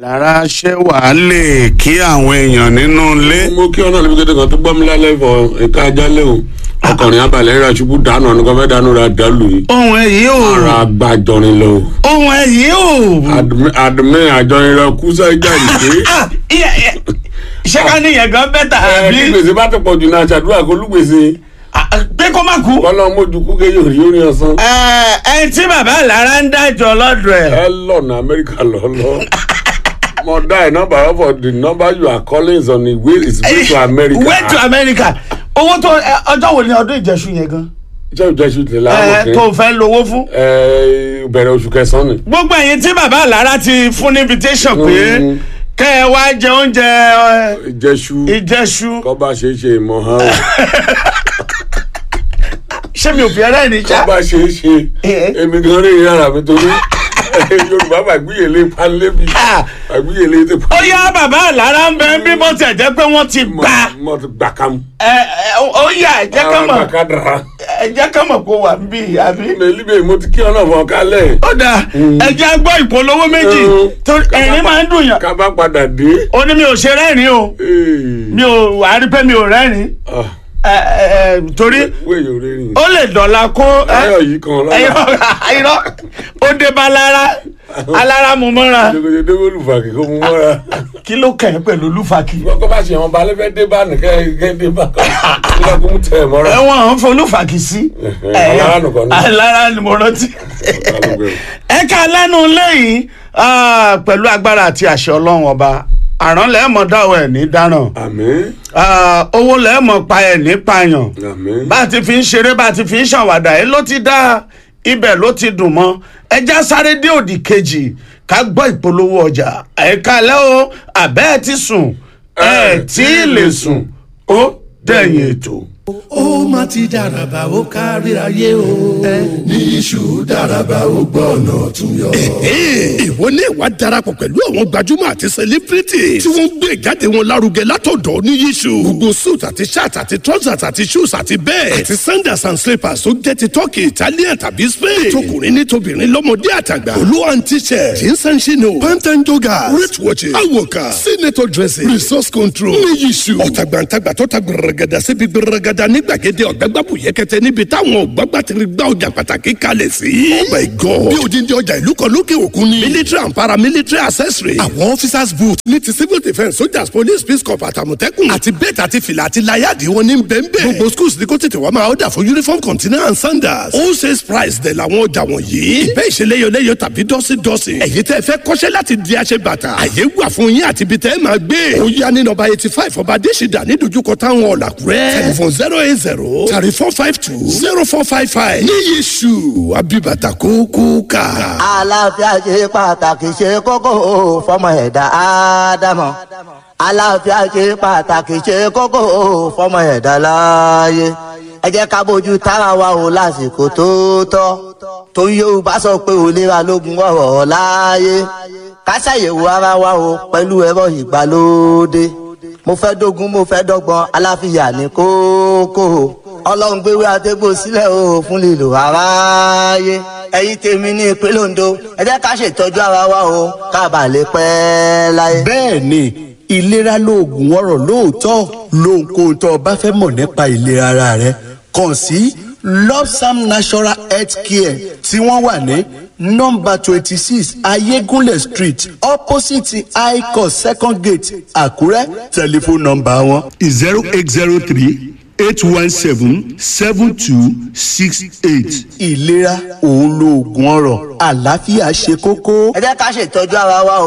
lára ṣé wàá lè kí àwọn èèyàn nínú ilé. mo kí ọ̀nà níbi kété kan tó gbọ́ mi lálẹ́ fọ ẹ̀ka ajálẹ̀ o ọkùnrin abalẹ̀ ra ṣubú dànù ọ̀nà kan fẹ́ dànù ra dàlù yìí ohun èyí ò ara agbájọrin lọ ohun èyí ò. àdùnmí àjọrin lọ kú sẹ́jà ìgbé Ah, iye- iye- ṣé ká ní yẹn gan bẹ́tà ẹ bí àbí gbèsè bá ti pọ̀ jù náà ṣàdúrà kó lùgbèsè Ah, pé kó má kú. kọ́lọ́ mójú kú kéye òrí orí ọ̀sán ẹ ẹ tí bàbá lára ń dájọ lọ́dọ̀ ẹ̀. ẹ lọ́nà amẹ́ríkà lọ́lọ́ mo die number of the number you are calling is on the way is way to America way to America owó tó ẹ, ọjọ́ wo ni ọdún ìjẹsùn yẹn gan. jẹ́ ìjẹ́sù tẹ̀lé ẹ àwọn tó òkè fẹ́ lówó fún. bẹ̀rẹ̀ oṣù kẹsàn-án ni. gbogbo ẹ̀yin tí bàbá lára ti fún ní invitation pé Mm. kẹ́ ẹ wá jẹ oúnjẹ ẹ, ìjẹ́sù ìjẹsùn kọ́ba ṣe é ṣe ìmọ̀ hàn ṣé mi ò fi ẹrẹ́ ní sá. kọ́ba ṣe é ṣe Eh. èmi gan rí yàrá mi torí yorùbá bàgbéyèlé panlébi Ah. bàgbéyèlé ti ó yá bàbá lára ń bẹ bí mo tẹ̀ jẹ́ pé wọ́n ti gbà mọ ti gbà kam. ẹ ẹ ó yá ẹ jẹ́ ká àwọn mọ̀ àgbàká dara. ẹ jẹ́ ká mọ̀ kó wà ń bí àbí. mẹ́líbẹ̀ mo ti kí ọ̀nà fún ọ kálẹ̀. ó dáa ẹ jẹ́ gbọ́ ìpolówó méjì Mm. torí ẹ̀rín máa ń dùn yàn ká bá padà dé. ó ní mi ò ṣe rẹ́rìn o Ee. mi ò wà á rí pé mi ò rẹ́rìn Ah, ẹ ẹ ẹ, torí wéyò rẹ́rìn. ó lè dọ̀la kó ẹ, ayọ̀ yìí kan lọ́la. irọ́ irọ́ ó dé bá lára alára mu mọ́ra jẹgẹdẹ dé olùfàkì kó mú mọ́ra. kí ló kẹ̀ ẹ́ pẹ̀lú olúfàkì kọ́ bá ṣe àwọn balẹ̀ fẹ́ dé bá nìkẹ́ kẹ́ dé bá kọ́ kí kó mú tẹ̀ ẹ̀ mọ́ra. ẹ̀wọ̀n ń folúfàkì sí Ẹ̀hẹ̀, alára nìkan ni. alára ni mo rántí ẹ ká lẹ́nu lẹ́yìn ah, pẹ̀lú agbára àti àṣẹ ọlọ́run ọba àrán lẹ́ẹ̀mọ́ dáwọ̀ ẹ̀ ní dáràn àmín Ah, owó lẹ́ẹ̀mọ́ pa ẹ̀ ní pààyàn àmín. bá a ti fi ń ṣeré bá a ti fi ń ṣàwàdà ẹ ló ti dá ibẹ̀ ló ti dùn mọ́ ẹja sáré dé òdì kejì ká gbọ́ ìpolówó ọjà ẹ̀ka lẹ́ o àbẹ́ ẹ̀ ti sùn ẹ̀ tí ì lè sùn ó dẹ̀yìn ètò. ó má ti dàràbà ó kárí ayé o. ní iṣu dàràbà ó gbọ́ ọ̀nà ọ̀tún yọ. ìwọ ní ìwà darapọ̀ pẹ̀lú àwọn gbajúmọ̀ àti celebrity tí wọ́n ń gbé ìjáde wọn lárugẹ látọ̀dọ̀ ní yíṣu. gbogbo suit àti shirt àti trousers àti shoes àti bẹ́ẹ̀ àti sandals and slippers tó jẹ́ ti turkey italian tàbí spain. tọkùnrin ní tobìnrin lọ́mọdé àtàgbà. olú and t-shirt jeans and chino pant and joggers wrist watches awoka senator dressing resource control ní yíṣu. ọ̀tàgbàǹtàgbà tó ta gbẹrẹgẹdà síbi gbẹrẹgẹdà ní gbàgede ọ̀gbẹ́gbàbù yẹkẹtẹ níbi táwọn ọ̀gbàgbà ti gbá ọjà pàtàkì kalẹ̀ sí. oh my god bí odindi ọjà ìlú kan lókè òkun ni. military and paramilitary accessory. àwọn officers boot ní ti civil defence soldiers police peace corps àtàmọ̀tẹ́kùn. àti bẹ́ẹ̀tì àti fìlà àti láyàdì wọn ní bẹ́ẹ̀nbẹ́ẹ̀. gbogbo schools ní kó tètè wá máa ọ̀dà fún uniform container and sandals. all sales price dẹ̀ làwọn ọjà wọ̀nyí. ìbẹ́ ìṣeléyọléyọ tàbí dọ́sídọ́sí. ẹ̀yin tẹ́ fẹ́ kọ́ṣẹ́ láti di aṣẹ bàtà. àyè wà fún yín àti ibi tẹ́ máa gbé. ó yá ní nọ́mbà eighty five ọba adésìdá ní dojúkọ táwọn ọ̀làkúrẹ́. telephone zero eight zero thirty four five two zero four five five. ní yéṣu abibata kókó ká. àlàáfíà ṣe pàtàkì ṣe kókó o, fọmọ ẹ̀dá ádámọ̀ àlàáfíà ṣe pàtàkì ṣe kókó o, fọmọ ẹ̀dá láàyè ẹ jẹ́ ká bójú tára wa o lásìkò tó tọ́ torí yorùbá sọ pé òlera lógun ọ̀rọ̀ láàyè ká ṣàyẹ̀wò ara wa o pẹ̀lú ẹ̀rọ ìgbàlódé mo fẹ́ dógún mo fẹ́ dọ́gbọ́n aláfíà ní kókó ọlọ́run gbéwé àtẹ́gbò sílẹ̀ o fún lílo aráyé ẹ̀yin tèmi ní ìpínlẹ̀ ondo ẹ jẹ́ ká ṣètọ́jú ara wa o ká bà lè pẹ́ láyé. bẹ́ẹ̀ ni ìlera lóògùn ọ̀rọ̀ lóòótọ́ lóhunkóhun tó o bá fẹ́ mọ̀ nípa ìlera ara rẹ kàn sí lopsam natural health care tí wọ́n wà ní nọ́mbà twenty six ayégúnlẹ̀ street opposite icos second gate àkúrẹ́ tẹlifóònù nọ́mbà wọn zero eight zero three eight one seven seven two six eight. ìlera òun lóògùn ọ̀rọ̀ àlàáfíà ṣe kókó. ẹ jẹ́ ká ṣètọ́jú ara wa o